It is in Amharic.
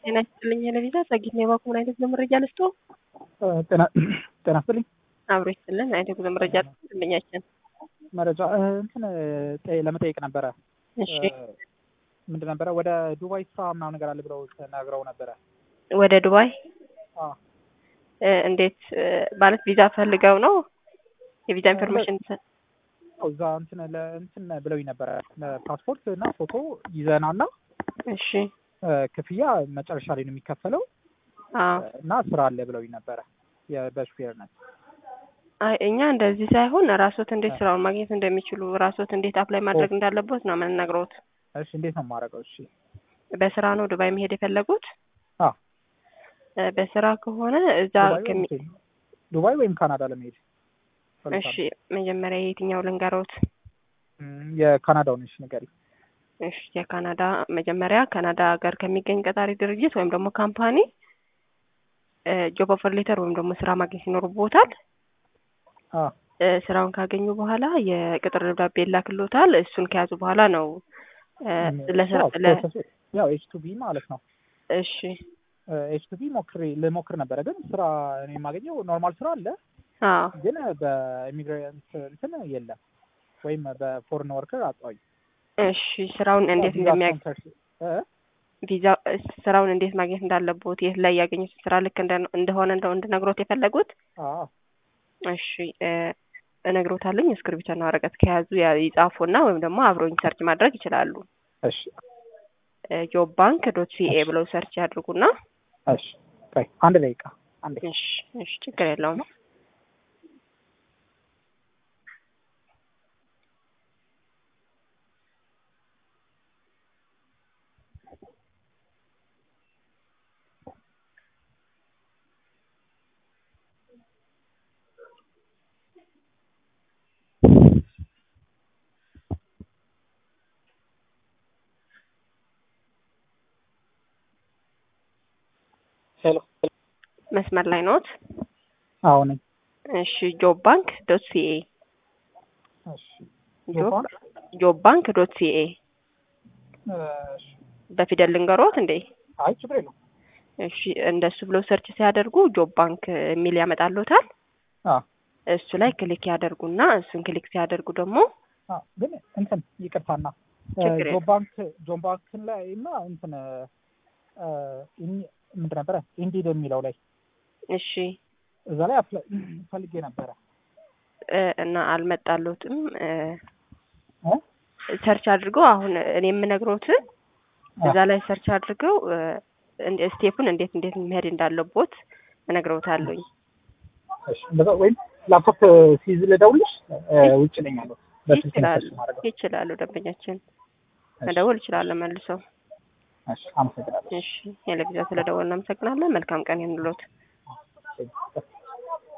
ጤና ይስጥልኝ ለቪዛ ጸጊት ነው የባኩ ምን አይነት መረጃ ልስጦ? ጤና ጤና ይስጥልኝ አብሮ ይስጥልን አይነት ጉዞ መረጃ ልስጥልኛችን መረጃ እንትን ለመጠየቅ ነበረ። እሺ ምንድን ነበረ ወደ ዱባይ ስራ ምናምን ነገር አለ ብለው ተናግረው ነበረ። ወደ ዱባይ አዎ እ እንዴት እ ማለት ቪዛ ፈልገው ነው የቪዛ ኢንፎርሜሽን እዛ እንትን ለእንትን ብለውኝ ነበረ ፓስፖርት እና ፎቶ ይዘናና እሺ ክፍያ መጨረሻ ላይ ነው የሚከፈለው አዎ እና ስራ አለ ብለውኝ ነበረ በሹፌርነት። አይ እኛ እንደዚህ ሳይሆን ራስዎት እንዴት ስራውን ማግኘት እንደሚችሉ ራስዎት እንዴት አፕላይ ማድረግ እንዳለቦት ነው የምንነግረውት። እሺ እንዴት ነው የማደርገው? እሺ በስራ ነው ዱባይ መሄድ የፈለጉት? አዎ እ በስራ ከሆነ እዛ ዱባይ ከሚ ወይም ዱባይ ወይም ካናዳ ለመሄድ እሺ መጀመሪያ የትኛው ልንገሮት? እም፣ የካናዳውን እሺ ንገሪ። እሺ የካናዳ መጀመሪያ ካናዳ ሀገር ከሚገኝ ቀጣሪ ድርጅት ወይም ደግሞ ካምፓኒ ጆብ ኦፈር ሌተር ወይም ደግሞ ስራ ማግኘት ይኖርቦታል። አዎ እ ስራውን ካገኙ በኋላ የቅጥር ደብዳቤ ይላክልዎታል። እሱን ከያዙ በኋላ ነው እ ለስራ ለ ያው ኤች ቱ ቢ ማለት ነው። እሺ ኤች ቱ ቢ ሞክሬ ልሞክር ነበረ፣ ግን ስራ እኔ የማገኘው ኖርማል ስራ አለ፣ አዎ ግን በኢሚግራንት እንትን የለም ወይም በፎሬን ወርከር አጣሁኝ። እሺ ስራውን እንዴት ቪዛ እንደሚያ ስፖንሰርሺፕ እ ቪዛ ስራውን እንዴት ማግኘት እንዳለቦት የት ላይ ያገኙት ስራ ልክ እንደ- እንደሆነ እንደው እንድነግሮት የፈለጉት አዎ እሺ እ እነግሮታለኝ እስክሪብቶና ወረቀት ከያዙ ያ- ይጻፉና ወይም ደግሞ አብረውኝ ሰርች ማድረግ ይችላሉ። እሺ ጆብ ባንክ ዶት ሲኤ ብለው ሰርች ያድርጉና እሺ ቆይ አንድ ደቂቃ አንዴ እሺ እሺ ችግር የለውም። ሄሎ መስመር ላይ ኖት? አዎ ነኝ። እሺ ጆብ ባንክ ዶት ሲኤ እሺ ጆብ ጆብ ባንክ ዶት ሲኤ እሺ በፊደል ልንገሮት እንዴ? አይ ችግር የለውም። እሺ እንደሱ ብለው ሰርች ሲያደርጉ ጆብ ባንክ የሚል ያመጣልዎታል። አዎ እሱ ላይ ክሊክ ያደርጉና እሱን ክሊክ ሲያደርጉ ደግሞ አዎ ግን እንትን ይቅርታና ችግር ጆብ ባንክ ጆብ ባንክን ላይ እና እንትን እ ኢን- ምንድን ነበረ ኢንዲድ የሚለው ላይ እሺ እዛ ላይ አፕላይ ፈልጌ ነበረ እ እና አልመጣልዎትም እ እ ሰርች አድርገው አሁን እኔ የምነግሮትን እዛ ላይ ሰርች አድርገው እ እንደ- ስቴፑን እንዴት እንዴት መሄድ እንዳለቦት እነግረውታለሁኝ። እሺ እንደዛ ወይም ላፕቶፕ ሲይዝ ልደውልሽ እ ውጭ ነኝ ያለው በስልክ ነው ይችላሉ ሰርች ማድረገው። ይችላሉ። ደንበኛችን እሺ፣ መደወል ይችላሉ መልሰው። እሺ አመሰግናለሁ። እሺ የለቪዛ ስለደወል እናመሰግናለን። መልካም ቀን ይሁንልዎት። እሺ።